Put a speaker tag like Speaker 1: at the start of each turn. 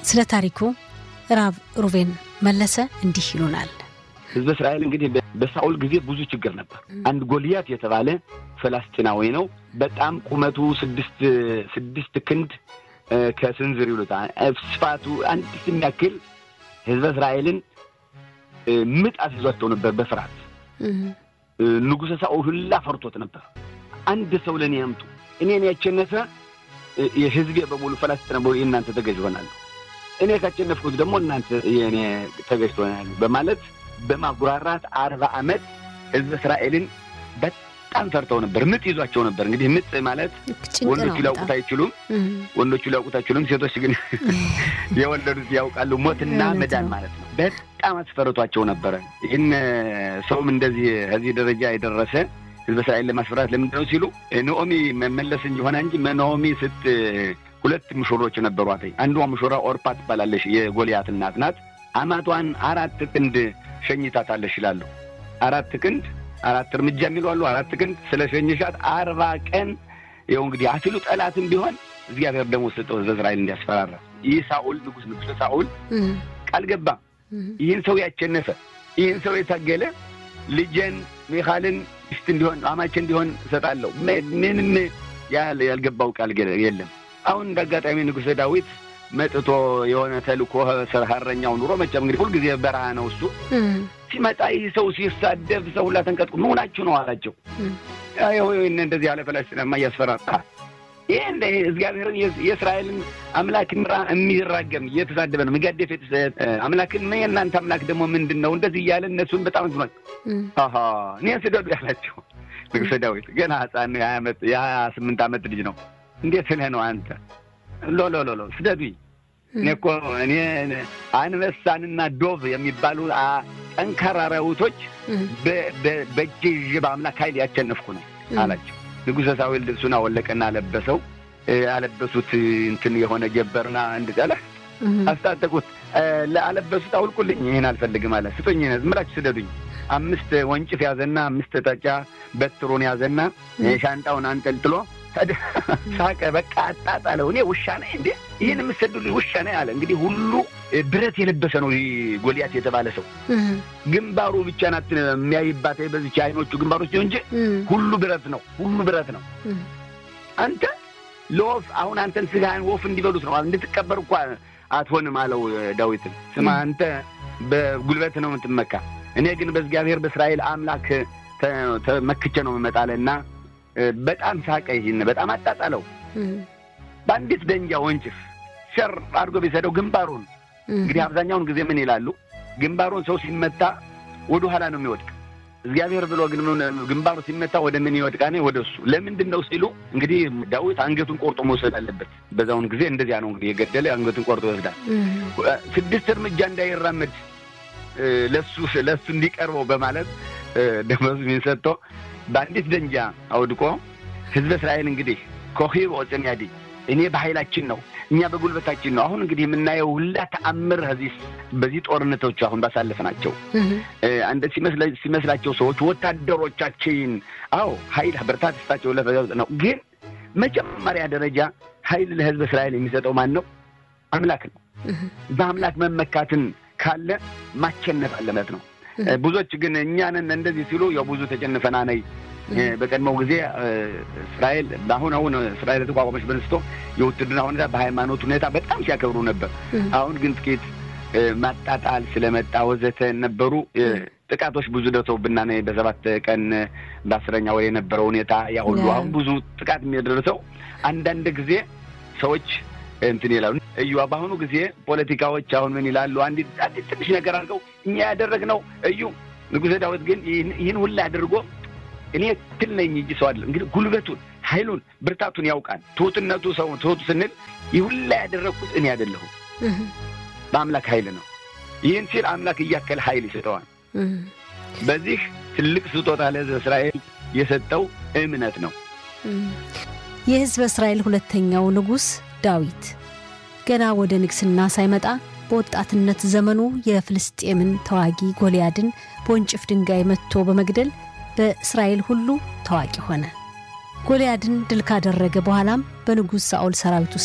Speaker 1: ስለ ታሪኩ ራብ ሩቬን መለሰ እንዲህ ይሉናል።
Speaker 2: ህዝበ እስራኤል እንግዲህ በሳኦል ጊዜ ብዙ ችግር ነበር። አንድ ጎልያት የተባለ ፈላስጢናዊ ነው። በጣም ቁመቱ ስድስት ስድስት ክንድ ከስንዝር ይሉታል ስፋቱ አንድ የሚያክል ህዝበ እስራኤልን ምጥ አስይዟቸው ነበር በፍርሃት ንጉሠ ሳኦል ሁላ ፈርቶት ነበር። አንድ ሰው ለእኔ ያምጡ፣ እኔን ያቸነፈ የህዝቤ በሙሉ ፈላስጢና የእናንተ ተገዥ ይሆናሉ፣ እኔ ካቸነፍኩት ደግሞ እናንተ የእኔ ተገዥ ትሆናሉ በማለት በማጉራራት አርባ ዓመት ህዝበ እስራኤልን በጣም ፈርተው ነበር። ምጥ ይዟቸው ነበር። እንግዲህ ምጥ ማለት ወንዶቹ ሊያውቁት አይችሉም፣ ወንዶቹ ሊያውቁት አይችሉም። ሴቶች ግን የወለዱት ያውቃሉ። ሞትና መዳን ማለት ነው። በጣም አስፈርቷቸው ነበረ። ይህን ሰውም እንደዚህ ከዚህ ደረጃ የደረሰ ህዝበ እስራኤል ለማስፈራት ለምንድን ነው ሲሉ ኖኦሚ መመለስ እንጂ ሆነ እንጂ ኖኦሚ ስት ሁለት ምሾሮች ነበሯት። አንዷ ምሾራ ኦርፓ ትባላለች። የጎልያት እናት ናት። አማቷን አራት ክንድ ሸኝታታለች ይላሉ። አራት ክንድ አራት እርምጃ የሚሉ አሉ። አራት ክንድ ስለ ሸኝሻት አርባ ቀን ይኸው እንግዲህ አፊሉ ጠላትም ቢሆን እግዚአብሔር ደግሞ ሰጠው ህዝበ እስራኤል እንዲያስፈራራ። ይህ ሳኦል ንጉሥ ንጉሥ ሳኦል ቃል ገባ። ይህን ሰው ያቸነፈ ይህን ሰው የታገለ ልጄን ሚካልን ሚስት እንዲሆን አማች እንዲሆን እሰጣለሁ። ምንም ያልገባው ቃል የለም። አሁን እንደ አጋጣሚ ንጉሠ ዳዊት መጥቶ የሆነ ተልኮ ሀረኛው ኑሮ መቼም እንግዲህ ሁልጊዜ በረሃ ነው እሱ ሲመጣ ይህ ሰው ሲሳደብ ሰው ሁላ ተንቀጥቁ መሆናችሁ ነው አላቸው። እንደዚህ ያለ ፈላስጢናማ እያስፈራራ ይህ እንደ እግዚአብሔርን የእስራኤልን አምላክ የሚራገም እየተሳደበ ነው የሚጋደፍ አምላክን የእናንተ አምላክ ደግሞ ምንድን ነው እንደዚህ እያለ እነሱን በጣም ዝኗል። እኔን ስደዱ ያላቸው ንጉሠ ዳዊት ገና ሕፃን የሀያ ስምንት ዓመት ልጅ ነው። እንዴት ስለህ ነው አንተ ሎሎሎሎ ስደዱኝ። እኔ እኮ እኔ አንበሳንና ዶቭ የሚባሉ ጠንካራ አራዊቶች በእጄ ይዤ በአምላክ ኃይል ያቸነፍኩ ነው አላቸው። ንጉሠ ሳዊል ልብሱን አወለቀና አለበሰው። አለበሱት እንትን የሆነ ጀበርና እንድጠለ አስታጠቁት። ለአለበሱት አውልቁልኝ፣ ይህን አልፈልግም አለ። ስጡኝ፣ ዝም ብላችሁ ስደዱኝ። አምስት ወንጭፍ ያዘና አምስት ጠጫ በትሩን ያዘና ሻንጣውን አንጠልጥሎ ሳቀ። በቃ አጣጣለው። እኔ ውሻ ነኝ እንዴ? ይህን የምሰዱልኝ ውሻ ነኝ አለ። እንግዲህ ሁሉ ብረት የለበሰ ነው ጎልያት የተባለ ሰው። ግንባሩ ብቻ ናት የሚያይባት በዚች አይኖቹ ግንባሮች ነው እንጂ ሁሉ ብረት ነው፣ ሁሉ ብረት ነው። አንተ ለወፍ አሁን አንተን ስጋህን ወፍ እንዲበሉት ነው እንድትቀበር እኳ አትሆንም አለው ዳዊትን። ስማ አንተ በጉልበት ነው የምትመካ፣ እኔ ግን በእግዚአብሔር በእስራኤል አምላክ ተመክቼ ነው የምመጣለና በጣም ሳቀ። ይህን በጣም አጣጣለው። በአንዲት ደንጃ ወንጭፍ ሸር አድርጎ ቢሰደው ግንባሩን እንግዲህ አብዛኛውን ጊዜ ምን ይላሉ? ግንባሩን ሰው ሲመታ ወደ ኋላ ነው የሚወድቅ። እግዚአብሔር ብሎ ግን ግንባሩ ሲመታ ወደ ምን ይወድቃ? ወደ እሱ። ለምንድን ነው ሲሉ እንግዲህ ዳዊት አንገቱን ቆርጦ መውሰድ አለበት። በዛውን ጊዜ እንደዚያ ነው እንግዲህ የገደለ አንገቱን ቆርጦ ይወስዳል። ስድስት እርምጃ እንዳይራመድ ለሱ ለሱ እንዲቀርበው በማለት ደመወዝ ሰጥቶ በአንዲት ደንጃ አውድቆ ህዝበ እስራኤል እንግዲህ ኮሂብ ኦፅን ያዲ እኔ በኃይላችን ነው እኛ በጉልበታችን ነው። አሁን እንግዲህ የምናየው ሁላ ተአምር ዚህ በዚህ ጦርነቶች አሁን ባሳለፍናቸው አንደ ሲመስላቸው ሰዎች ወታደሮቻችን፣ አዎ ኃይል ብርታት ስታቸው ለፈ ነው። ግን መጀመሪያ ደረጃ ኃይል ለህዝበ እስራኤል የሚሰጠው ማን ነው? አምላክ ነው። በአምላክ መመካትን ካለ ማቸነፍ አለበት ነው። ብዙዎች ግን እኛንን እንደዚህ ሲሉ ያው ብዙ ተጨንፈና ነይ በቀድሞው ጊዜ እስራኤል በአሁን አሁን እስራኤል የተቋቋመች በንስቶ የውትድርና ሁኔታ በሃይማኖት ሁኔታ በጣም ሲያከብሩ ነበር። አሁን ግን ጥቂት ማጣጣል ስለመጣ ወዘተ ነበሩ ጥቃቶች ብዙ ደርሰውብና ነ በሰባት ቀን በአስረኛ ወር የነበረው ሁኔታ ያ ሁሉ አሁን ብዙ ጥቃት የሚደርሰው አንዳንድ ጊዜ ሰዎች እንትን ይላሉ። እዩ በአሁኑ ጊዜ ፖለቲካዎች አሁን ምን ይላሉ? አንዲት አንዲት ትንሽ ነገር አድርገው እኛ ያደረግነው እዩ ንጉሠ ዳዊት ግን ይህን ሁላ አድርጎ እኔ ትል ነኝ እንጂ ሰው አይደለም። እንግዲህ ጉልበቱን፣ ኃይሉን፣ ብርታቱን ያውቃል። ትሁትነቱ ሰው ትሁቱ ስንል ይህ ሁላ ያደረግኩት እኔ አይደለሁም በአምላክ ኃይል ነው። ይህን ሲል አምላክ እያከለ ኃይል ይሰጠዋል። በዚህ ትልቅ ስጦታ ለሕዝበ እስራኤል የሰጠው እምነት ነው።
Speaker 1: የሕዝበ እስራኤል ሁለተኛው ንጉሥ ዳዊት ገና ወደ ንግስና ሳይመጣ በወጣትነት ዘመኑ የፍልስጤምን ተዋጊ ጎልያድን በወንጭፍ ድንጋይ መትቶ በመግደል በእስራኤል ሁሉ ታዋቂ ሆነ። ጎልያድን ድል ካደረገ በኋላም በንጉሥ ሳኦል ሰራዊት ውስጥ